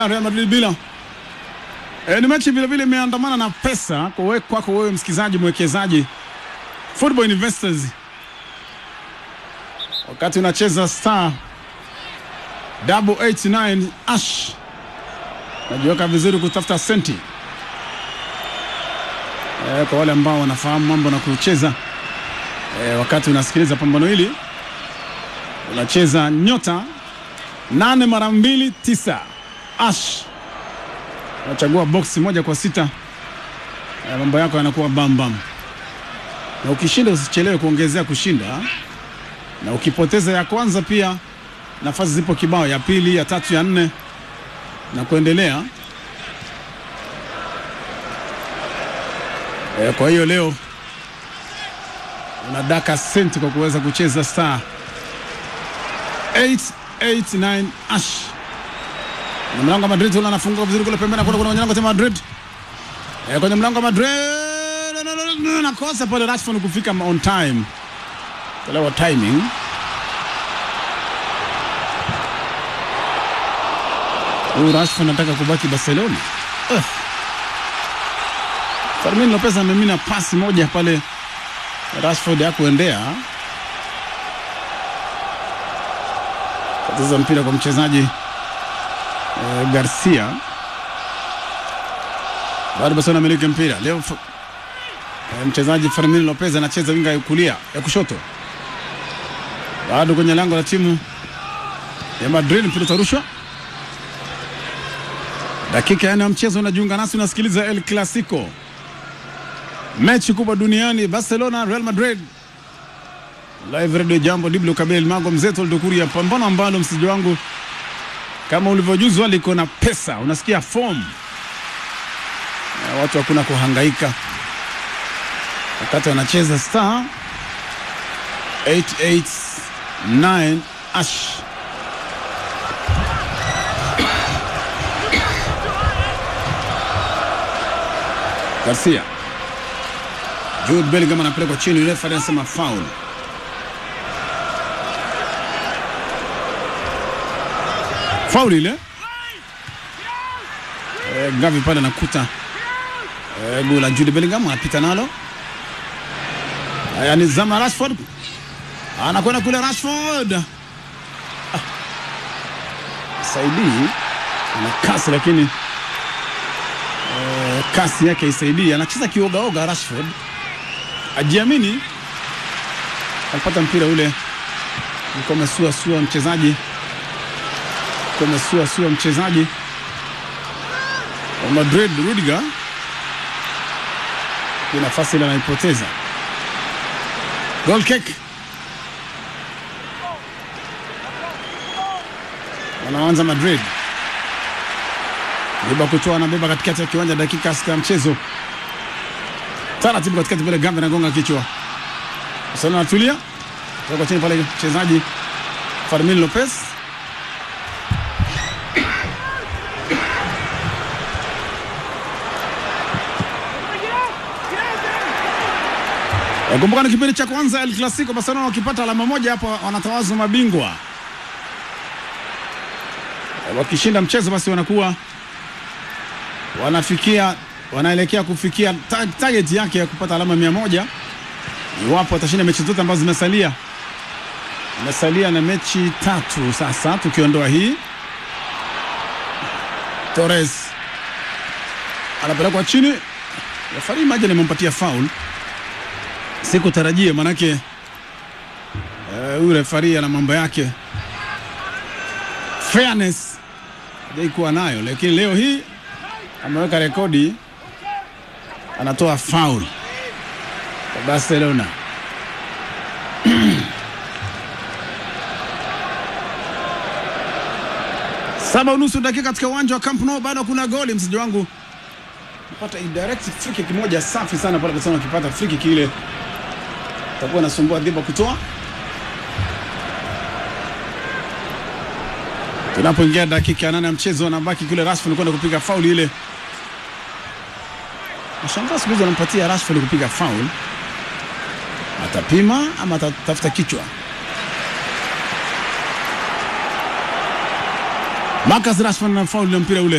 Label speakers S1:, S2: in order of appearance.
S1: Real Madrid bila. E, ni mechi vile vile imeandamana na pesa kwa wewe kwako wewe msikizaji mwekezaji football investors, wakati unacheza star double 89 ash najiweka vizuri kutafuta senti e, kwa wale ambao wanafahamu mambo na kucheza e, wakati unasikiliza pambano hili unacheza nyota nane mara mbili tisa ash unachagua boksi moja kwa sita e, mambo yako yanakuwa bambam na ukishinda usichelewe kuongezea kushinda na ukipoteza ya kwanza pia nafasi zipo kibao ya pili ya tatu ya nne na kuendelea e, kwa hiyo leo unadaka senti kwa kuweza kucheza star 889 ash kwenye mlango wa Madrid ule anafungua vizuri kule pembeni, kuna kuna mlango wa Madrid e, kwenye mlango wa Madrid nakosa pale Rashford kufika on time, tolewa timing Huyu Rashford anataka kubaki Barcelona. Uh. Fermin Lopez amemina pasi moja pale Rashford hakuendea. Katiza mpira kwa mchezaji eh, Garcia. Bado Barcelona amiliki mpira. Leo eh, mchezaji Fermin Lopez anacheza winga ya kulia ya kushoto. Bado kwenye lango la timu ya Madrid mpira utarushwa. Dakika ya nne ya mchezo unajiunga nasi, unasikiliza El Clasico, mechi kubwa duniani, Barcelona Real Madrid, live radio. Jambo Diblo Kabel Mago Mzeto Ldukuria, pambano ambalo msiji wangu kama ulivyojuzwa liko na pesa, unasikia form na watu hakuna kuhangaika wakati wanacheza star 889 ash Garcia. Jude Bellingham anapelekwa chini, refa anasema foul. Foul ile. Eh, Gavi pale anakuta eh, goli la Jude Bellingham anapita nalo. Haya ni zama Rashford. Anakwenda kule Rashford. Ah. Saidi ana kasi lakini kasi yake isaidii, anacheza kiogaoga. Rashford ajiamini, alipata mpira ule ulikuwa umesua sua mchezaji ulikuwa umesua sua mchezaji wa Madrid Rudiger, kwa nafasi ile anaipoteza. Goal kick, wanaanza Madrid beba kutoa na beba katikati ya kiwanja, dakika sita ya mchezo, taratibu katikati pale, Gambe anagonga kichwa, sana anatulia toka chini pale, mchezaji Fermin Lopez Kumbuka ni kipindi cha kwanza El Clasico, Barcelona wakipata alama moja hapo wanatawazwa mabingwa. Wakishinda mchezo basi wanakuwa wanafikia wanaelekea kufikia target yake ya kupata alama mia moja iwapo watashinda mechi zote ambazo zimesalia. Imesalia na mechi tatu sasa, tukiondoa hii. Torres anapelekwa chini, refari maji limempatia foul, sikutarajia manake huyu uh, refari ana mambo yake fairness hajaikuwa nayo, lakini leo hii ameweka rekodi, anatoa foul kwa Barcelona. Saba unusu dakika katika uwanja wa Camp Nou, bado kuna goli. Msiji wangu pata indirect free kick moja safi sana pale, kwa sababu akipata free kick ile atakuwa nasumbua dhiba kutoa. Tunapoingia dakika ya nane ya mchezo, anabaki kule Rashford kwenda kupiga faul ile Nashangaa siku hizi wanampatia Rashford kupiga foul, atapima ama atatafuta kichwa. Marcus Rashford na faulu na mpira ule